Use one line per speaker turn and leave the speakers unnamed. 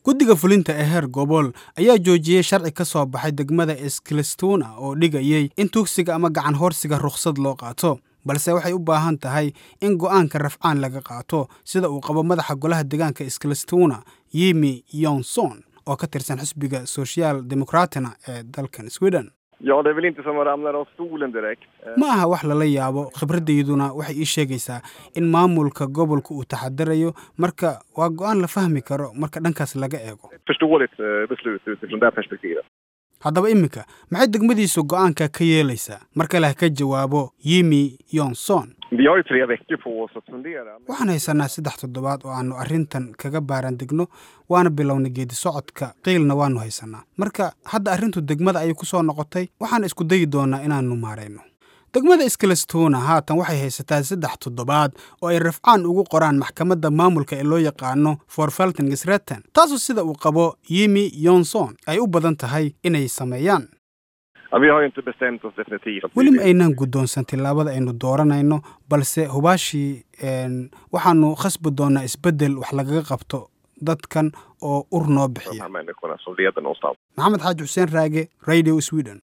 guddiga fulinta ee heer gobol ayaa joojiyey sharci ka soo baxay degmada eskilistuna oo dhigayey in tuugsiga ama gacan horsiga rukhsad loo qaato balse waxay u baahan tahay in go'aanka rafcaan laga qaato sida uu qabo madaxa golaha deegaanka eskilistuna yimi yonson oo ka tirsan xisbiga social demokratina ee dalkan sweden
Ja, det är väl inte som att ramla av stolen direkt. Eh,
ma aha wax lala yaabo khibradayduna waxay ii sheegaysaa in maamulka gobolka uu taxadarayo marka waa go'aan la fahmi karo marka dhankaas laga eego
Ett förståeligt eh, beslut utifrån det perspektivet.
haddaba iminka maxay degmadiisu go'aanka ka yeelaysaa mar kale ha ka jawaabo yimi yonson
Vi har ju tre veckor på oss att fundera.
waxaan haysanaa saddex toddobaad oo aannu arrintan kaga baaran degno waana bilownay geedi socodka qiilna waannu haysanaa marka hadda arrintu degmada ayay ku soo noqotay waxaan isku dayi doonaa inaannu maarayno degmada iskalistuna haatan waxay haysataa saddex toddobaad oo ay rafcaan ugu qoraan maxkamadda maamulka ee loo yaqaano forfeltingisretten taasoo sida uu qabo yimi yonson ay u badan tahay inay sameeyaan
Ja, vi har ju inte bestämt oss definitivt.
weli ma aynaan guddoonsan tillaabada aynu dooranayno balse hubaashii een, waxaannu khasbi doonaa isbeddel wax lagaga qabto dadkan oo ur noo
De
bixiya
här människorna som leder någonstans.
maxamed xaaji xuseen raage radio sweden